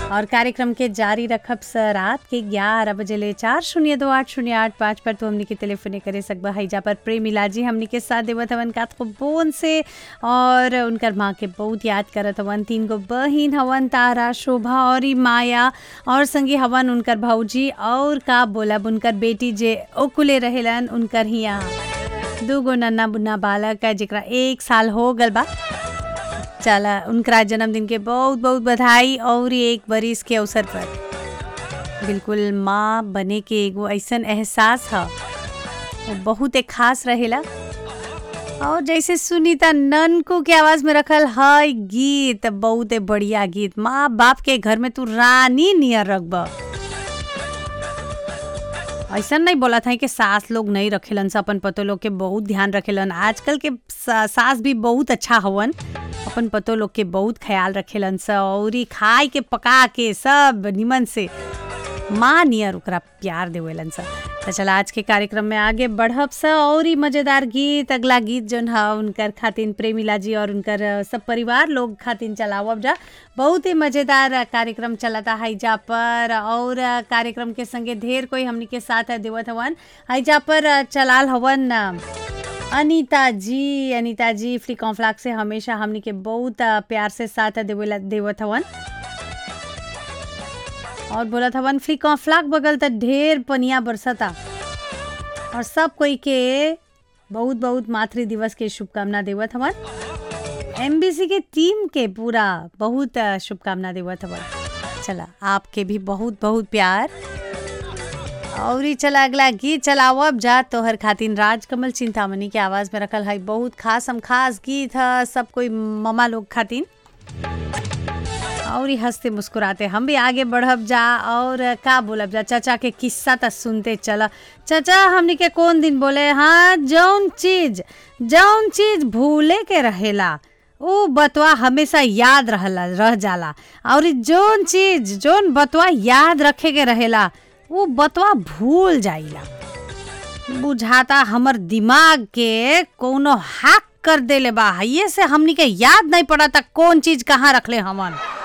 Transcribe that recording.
और कार्यक्रम के जारी रखब स रात के ग्यारह बजे ले चार शून्य दो आठ शून्य आठ पाँच पर तो हमनी के टेलीफोने करे सकबा हैजा पर प्रेमिला जी हमनी के साथ देवत हवन का बोन से और उनकर माँ के बहुत याद करत हवन तीन गो बहिन हवन तारा शोभा और ई माया और संगी हवन उनकर भौजी और का बोलब उनकर बेटी जे ओकुले रहेलन उनकर हिया दूगो नन्ना बुन्ना बालक है जेकरा एक साल हो गल बा चला उनका जन्मदिन के बहुत बहुत बधाई और एक बरिस के अवसर पर बिल्कुल माँ बने के एगो ऐसन एहसास है वो बहुत एक खास रहेला और जैसे सुनीता ननकू के आवाज में रखल है गीत बहुत बढ़िया गीत माँ बाप के घर में तू रानी नियर रखबा ऐसा नहीं बोला था कि सास लोग नहीं रखेलन से अपन पतो लोग के बहुत ध्यान रखेलन आजकल के सा- सास भी बहुत अच्छा हवन अपन पतो लोग के बहुत ख्याल रखेलन स और ई खाए के पका के सब निमन से माँ नियर ओकरा प्यार देवेलन स तो चला आज के कार्यक्रम में आगे बढ़ब स और ही मजेदार गीत अगला गीत जौन है उनकर खातिन प्रेमिला जी और उनकर अ, सब परिवार लोग खातिन चलावब जा बहुत ही मजेदार अ, कार्यक्रम चलता हैजा पर और अ, कार्यक्रम के संगे ढेर कोई हमनी के साथ देवत हवन हैजा पर अ, चलाल हवन अ, अनीता जी अनीता जी फ्री कॉन्फ्लाक से हमेशा हमनी के बहुत अ, प्यार से साथ देवेला देवत हवन और बोलत हवन फ्री कॉन्फ्लाक बगल त ढेर पनिया बरसता और सब कोई के बहुत बहुत मातृ दिवस के शुभकामना देवत हवन एमबीसी के टीम के पूरा बहुत अ, शुभकामना देवत हवन चला आपके भी बहुत बहुत प्यार और ही चला अगला गीत चलावब जा तोहर खातिन राजकमल चिंतामणि के आवाज में रखल है बहुत खास हम खास गीत है सब कोई ममा लोग खातिन और ही हंसते मुस्कुराते हम भी आगे बढ़ब जा और का बोलब जा चाचा के किस्सा त सुनते चला चाचा हमनी के कौन दिन बोले हाँ जौन चीज जौन चीज भूले के रहेला उ बतवा हमेशा याद रहला रह जाला और ई जौन चीज जौन बतवा याद रखे के रहेला वो बतवा भूल जाइला बुझाता हमर दिमाग के कोनो हैक कर देले बा ये से हमनी के याद नहीं पड़ा था कौन चीज कहाँ रखले हमन